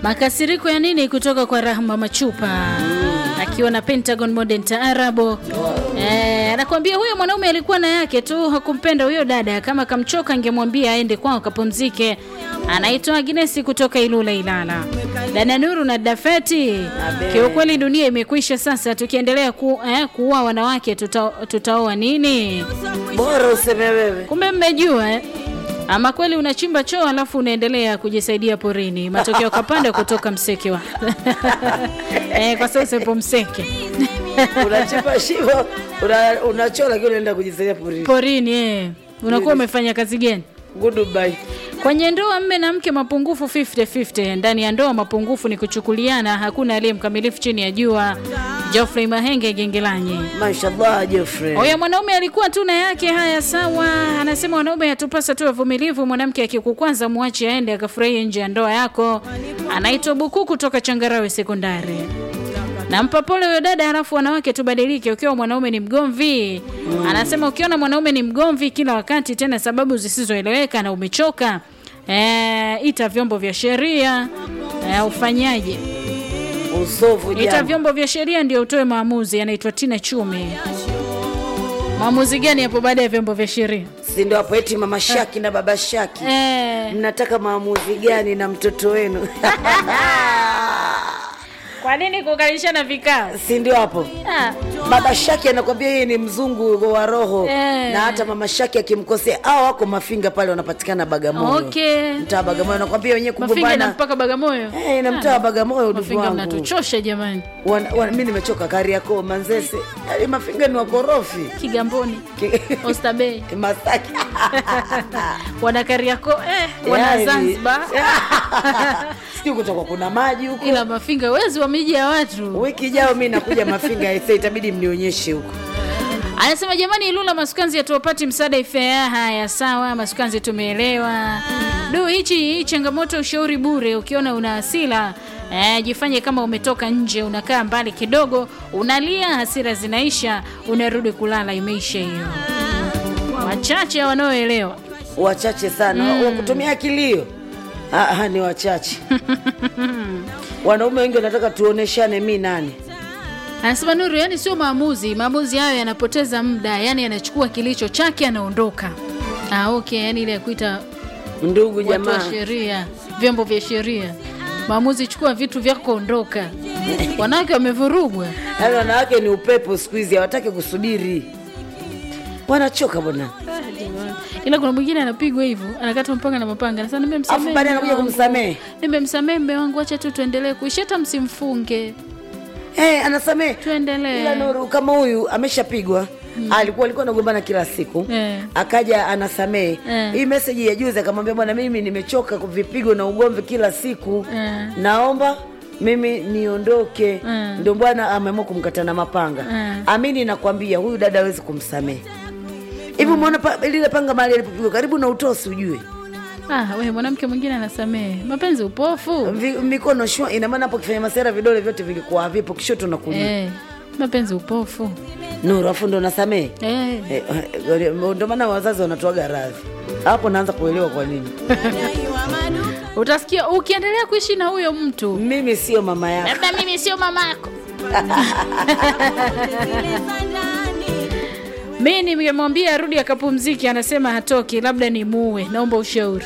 Makasiriko ya nini kutoka kwa Rahma Machupa akiwa na Pentagon Modern Taarabo. Eh, anakuambia huyo mwanaume alikuwa na yake tu, hakumpenda huyo dada. Kama kamchoka, angemwambia aende kwao kapumzike. Anaitwa Agnes kutoka Ilula Ilala. Dada Nuru na Dafeti, kiukweli dunia imekwisha sasa. Tukiendelea ku, eh, kuua wanawake tuta, tutaoa nini? Bora useme wewe. Kumbe mmejua eh? Ama kweli unachimba choo alafu unaendelea kujisaidia porini, matokeo kapanda kutoka mseke wa eh, kwa sasa ipo mseke Unachimba shimo, una- unachola lakini unaenda kujisaidia porini. porini eh. Unakuwa umefanya kazi gani? Goodbye. Kwenye ndoa mme na mke mapungufu 50-50. Ndani ya ndoa mapungufu ni kuchukuliana, hakuna aliye mkamilifu chini ya jua. Geoffrey Mahenge Gengelanyi. Mashallah Jeffrey. Oya, mwanaume alikuwa tu na yake. Haya, sawa. Anasema wanaume hatupasa tu wavumilivu. Mwanamke akikukwanza mwache aende akafurahie nje ya ndoa yako. Anaitwa Buku kutoka Changarawe Sekondari. Nampa pole huyo dada, halafu wanawake tubadilike. Ukiwa mwanaume ni mgomvi, anasema ukiona mwanaume ni mgomvi kila wakati, tena sababu zisizoeleweka na umechoka, e, ita vyombo vya sheria e, ufanyaje? Usovu Ita jana. vyombo vya sheria ndio utoe maamuzi. Anaitwa Tina Chumi. Maamuzi gani hapo baada ya vyombo vya sheria? Si ndio hapo eti mama Shaki na baba Shaki. Eh, Mnataka maamuzi gani na mtoto wenu? kwa nini kukalishana vikao? si ndio hapo? Ah, Baba Shaki anakwambia yeye ni mzungu wa roho Eh. na hata mama Shaki akimkosea hao wako mafinga pale wanapatikana Bagamoyo. Okay. Mtaa Bagamoyo anakwambia wenyewe Mafinga na kugombana. mpaka Bagamoyo. Eh, na mtaa wa Bagamoyo ndugu Mafinga wangu. mnatuchosha jamani. Wana- wana- Mimi nimechoka Kariakoo, Manzese. Yaani mafinga ni wakorofi. Kigamboni, Ki- Oysterbay, Masaki. wana Kariakoo, eh, wana Yaani. Zanzibar. Sijui kutoka kuna maji huko. Ila Mafinga wezi wa miji ya watu. Wiki ijayo mimi nakuja Mafinga ese itabidi mnionyeshe huko. Anasema jamani, Ilula Masukanzi hatuwapati msaada ifea. Haya, sawa, Masukanzi tumeelewa. Du, hichi hii changamoto, ushauri bure. Ukiona una hasira eh, jifanye kama umetoka nje, unakaa mbali kidogo, unalia, hasira zinaisha, unarudi kulala, imeisha hiyo. Wachache wanaoelewa. Wachache sana wa kutumia kilio. Ah, ah, ni wachache. Wanaume wengi wanataka tuoneshane mi nani. Anasema Nuru, yani sio maamuzi. Maamuzi hayo yanapoteza muda, yani anachukua kilicho chake anaondoka. Ah, okay, yani ile ya kuita Ndugu watu wa jamaa. sheria, vyombo vya sheria, maamuzi, chukua vitu vyako, ondoka. Wanawake wamevurugwa. Yaani wanawake ni upepo siku hizi hawataki kusubiri. Wanachoka bwana. Ila kuna mwingine anapigwa hivyo, anakata mpanga na mapanga. Sasa Afu nimemsamehe, baadaye mume anakuja wangu. kumsamehe. nimemsamehe mume wangu, acha tu tuendelee kuishi, hata msimfunge, Eh, anasamehe. tuendelee. Ila Nuru kama huyu ameshapigwa alikuwa alikuwa anagombana kila siku Eh. akaja anasamehe Eh. hii meseji ya juzi akamwambia bwana mimi nimechoka vipigo na ugomvi kila siku Eh. naomba mimi niondoke Mm. ndio bwana ameamua kumkata na mapanga Mm. amini nakwambia huyu dada hawezi kumsamehe hivi umeona pa, lile panga mahali alipopigwa karibu na utosi ujue Ah, we mwanamke mwingine anasamehe. Mapenzi upofu. Vi, mikono shwa ina maana hapo kifanya masera vidole vyote vilikuwa havipo kishoto na kulia Eh, mapenzi upofu. nuru afu ndo nasamehe Eh. Eh, eh, ndio maana wazazi wanatoaga radhi hapo naanza kuelewa kwa nini Utasikia ukiendelea kuishi na huyo mtu, mimi sio mama yako labda mimi sio mamako. Mi nimemwambia arudi akapumziki, anasema hatoki, labda ni muue. Naomba ushauri.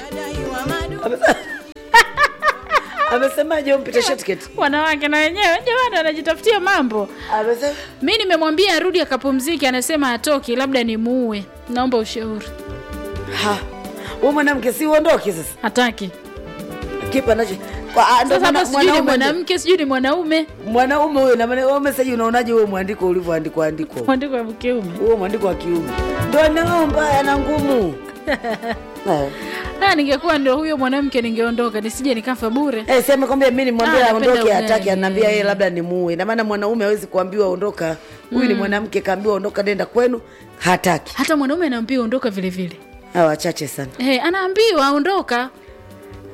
amesemaje umpita shetketi Wanawake na wenyewe jamani, wanajitafutia mambo. amesema Mi nimemwambia arudi akapumziki, anasema hatoki, labda ni muue. Naomba ushauri. ha wewe mwanamke si uondoke sasa Hataki. kipa nacho kwa ah, ndo Sasa mwana- hapa sijui ni mwanaume mwanamke, sijui ni mwanaume. mwanaume huyo na maana wewe message unaonaje huo mwandiko ulivyoandikwa andikwa Mwandiko wa kiume. huo mwandiko wa kiume ndo nao mbaya na ngumu Eh. Ah, ningekuwa ndio huyo mwanamke ningeondoka, nisije nikafa bure. Eh, sema kwamba mimi nimwambia Ah, napenda aondoke ugali. hataki ananiambia yeye labda ni muue na maana mwanaume hawezi kuambiwa ondoka huyu ni mwanamke kaambiwa ondoka nenda kwenu hataki Hata mwanaume anaambiwa ondoka vile vile. hawa wachache sana Hey, anaambiwa ondoka.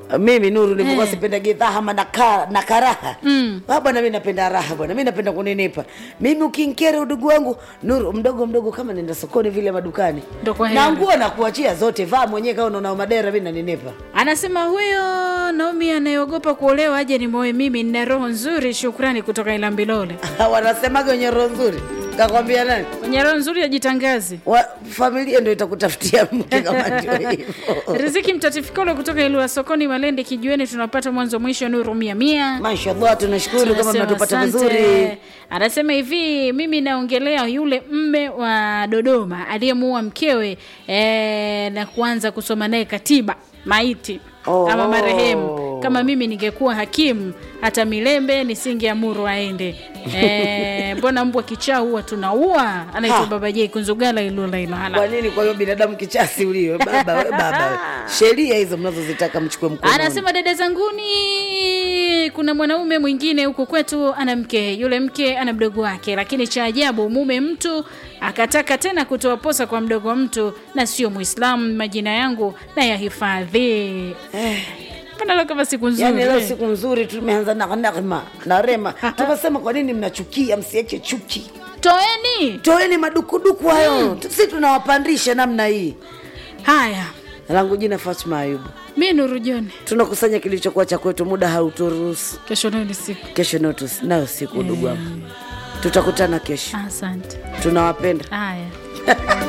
mimi nuru nilivyokuwa Eh. sipendagi dhahama na, ka, na karaha Mm. Ah, bwana mi napenda raha bwana mi napenda kuninipa mimi ukinkere udugu wangu nuru mdogo mdogo kama nenda sokoni vile madukani Ndo kwa na heri. nguo na kuachia zote vaa mwenyewe kama unaona madera mi naninipa Anasema huyo Naomi anayeogopa kuolewa aje ni moe mimi, nina roho nzuri. Shukrani kutoka Ilambilole. wanasemaga wenye roho nzuri kakwambia nani Mwenye roho nzuri ajitangaze. wa, familia ndo itakutafutia mke kama ndio hivyo Riziki Mtatifikolo kutoka Ilua Sokoni, Malende Kijiweni, tunapata mwanzo mwisho, nuru mia mia. mashallah tunashukuru kama Tunasema mnatupata asante. vizuri Anasema hivi, mimi naongelea yule mme wa Dodoma aliyemuua mkewe eh, na kuanza kusoma naye katiba maiti Oh. ama marehemu. Kama mimi ningekuwa hakimu, hata Milembe nisingeamuru aende. Eh, mbona mbwa kichaa huwa tunaua? Anaitwa Ha. Baba J Kunzugala Ilula Ilala. kwa nini kwa hiyo binadamu kichasi ulio baba we baba we. sheria hizo mnazozitaka mchukue mkononi Anasema dada zanguni, kuna mwanaume mwingine huku kwetu ana mke, yule mke ana mdogo wake, lakini cha ajabu mume mtu akataka tena kutoa posa kwa mdogo wa mtu na sio Muislamu. Majina yangu na yahifadhi. Mbona leo kama siku nzuri yaani leo siku nzuri tumeanza na nagma na rema tukasema kwa nini mnachukia msiache chuki toeni toeni madukuduku hayo si tunawapandisha namna hii haya. langu jina fatma ayubu Mi Nuru John, tunakusanya kilichokuwa cha kwetu muda hauturuhusu kesho nayo ni siku. kesho nayo tus- nayo siku ndugu wangu tutakutana kesho Asante. tunawapenda Haya.